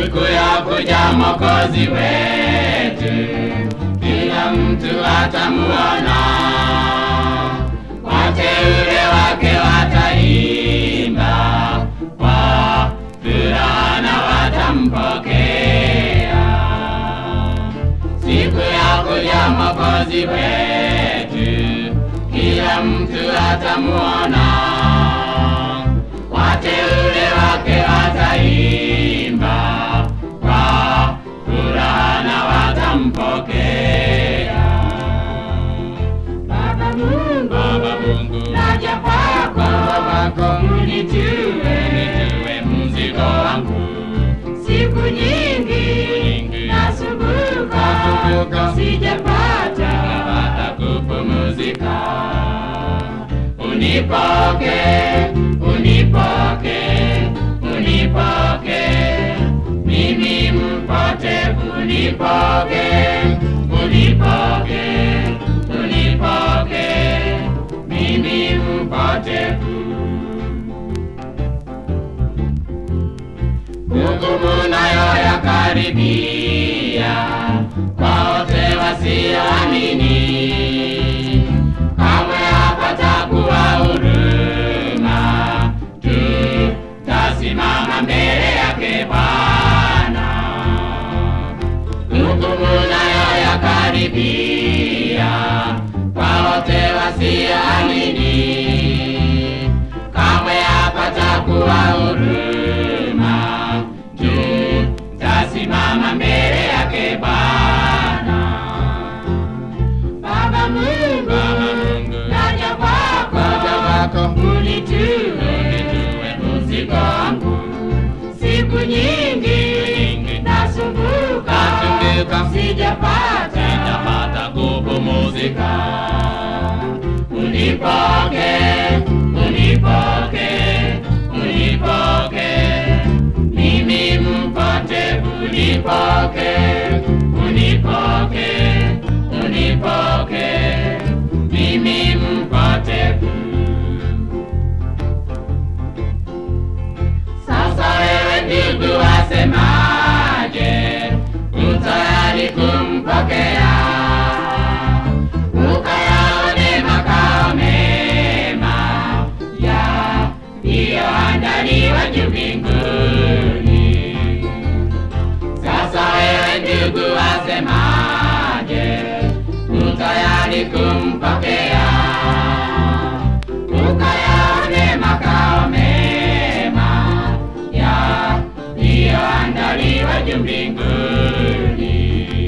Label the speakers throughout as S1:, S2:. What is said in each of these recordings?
S1: siku ya kuja Mwokozi wetu, kila mtu atamuona, wateule wake wataimba kwa furaha na watampokea. Siku ya kuja Mwokozi wetu, kila mtu atamuona, wateule wake wataimba kwa furaha na watampokea.
S2: Baba Mungu,
S1: Baba Mungu,
S2: naja kwako,
S1: kwako
S2: unitue
S1: unitue mzigo wangu,
S2: siku nyingi
S1: nyingi
S2: nasumbuka,
S1: nasumbuka,
S2: sijapata
S1: napata kupumzika. Unipoke, unipoke, unipoke, mimi mpotevu, unipoke, unipoke, unipoke, mimi mpotevu. Hukumu nayo yakaribia kwa wote wasioamini, kamwe hapatakuwa huruma, tutasimama mbele yake Bwana. Hukumu nayo yakaribia kwa wote wasioamini, kamwe hapatakuwa huruma, tutasimama mbele yake Bwana.
S2: Baba Mungu,
S1: Baba Mungu,
S2: naja kwako,
S1: naja kwako,
S2: unitue
S1: unitue mzigo wangu,
S2: siku nyingi
S1: nyingi
S2: nasumbuka,
S1: nasumbuka,
S2: sijapata
S1: sijapata kupumzika. Unipoke, unipoke, unipoke, mimi mpotevu, unipoke, unipoke, unipoke, mimi mpotevu. Sasa wewe ndugu wasemaje? Utayari kumpokea? Ukayaone makao mema yaliyoandaliwa juu mbinguni. Sasa wewe ndugu wasemaje? Utayari kumpokea? Ukayaone makao mema yaliyoandaliwa juu mbinguni.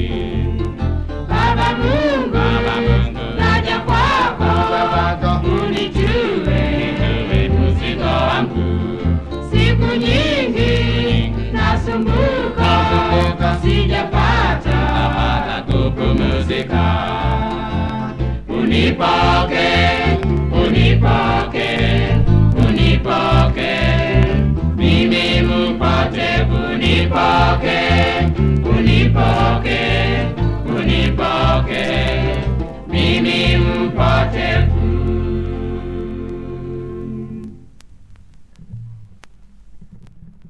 S2: Baba Mungu,
S1: Baba Mungu,
S2: naja kwako, unitue
S1: unitue mzigo wangu,
S2: siku nyingi nasumbuka,
S1: Nasumbuka,
S2: sijapata
S1: napata kupumzika. Unipoke, unipoke, unipoke, mimi mpotevu, unipoke,